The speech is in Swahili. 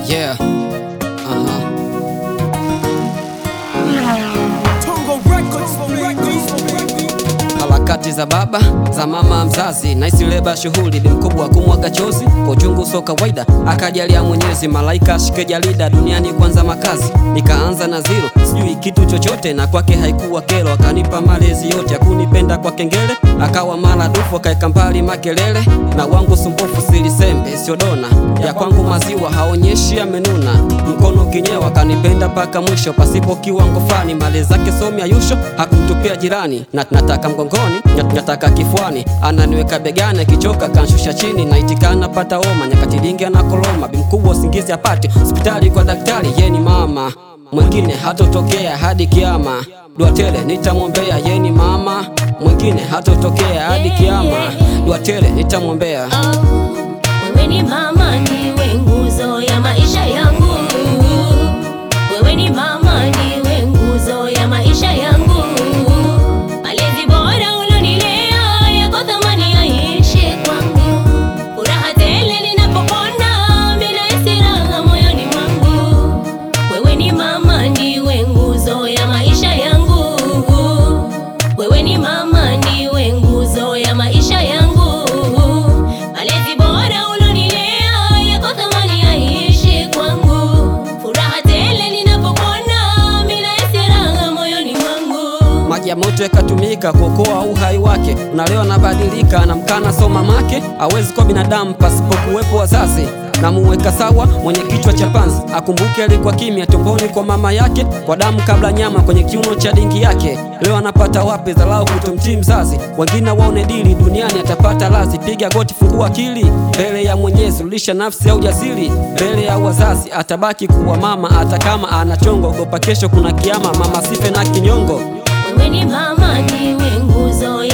Yeah. Uh-huh. Tongo Records, Records, Harakati za baba za mama mzazi, naisi leba shughuli bi mkubwa kumwaga chozi kwa uchungu so kawaida, akajalia Mwenyezi malaika ashike jalida duniani kwanza makazi, nikaanza na zero, sijui kitu chochote na kwake haikuwa kero, akanipa malezi yote, akunipenda kwa kengele, akawa maradufu, akaeka mbali makelele na wangu sumbufu, silisembe sio dona ya kwangu maziwa haonyeshi amenuna, mkono kinyewa, kanipenda mpaka mwisho pasipo kiwango fani, mali zake somi ayusho hakumtupia jirani, na nataka mgongoni, na- nataka kifuani, ananiweka begani, akichoka kanshusha chini, naitikana pata homa, nyakati lingi anakoloma, bimkubwa usingizi apate, hospitali kwa daktari, ye ni mama mwingine hatotokea hadi kiama, dua tele nitamwombea, ye ni mama mwingine hatotokea hadi kiama, dua tele nitamwombea. Wewe ni mama, ndiwe nguzo ya maisha yangu. Wewe ni mama, ndiwe nguzo ya maisha yangu. Malezi bora ulonilea yako thamani yaishi kwangu. Furaha tele ninapopona, mimi nahisi raha moyoni mwangu. Wewe ni mama, ndiwe nguzo ya maisha yangu. Wewe ni mama, ndiwe nguzo ya maisha yangu. Malezi bora ulonilea yako thamani yaishi kwangu. Furaha tele ninapopona, mimi nahisi raha moyoni mwangu. maji ya moto yakatumika kuokoa uhai wake, na leo anabadilika, anamkana so mamake hawezi kuwa binadamu pasipo kuwepo wazazi. Namuweka sawa mwenye kichwa cha panzi, akumbuke alikuwa kimya tumboni kwa mama yake, kwa damu kabla nyama kwenye kiuno cha dingi yake. Leo anapata wapi dharau kutomtii mzazi? Wengine waone dili duniani, atapata lazi. Piga goti, fungua akili mbele ya Mwenyezi, rudisha nafsi ya ujasiri mbele ya wazazi. Atabaki kuwa mama hata kama anachongo, ogopa kesho kuna kiama, mama sife na kinyongo. Wewe ni mama, ndiwe nguzo ya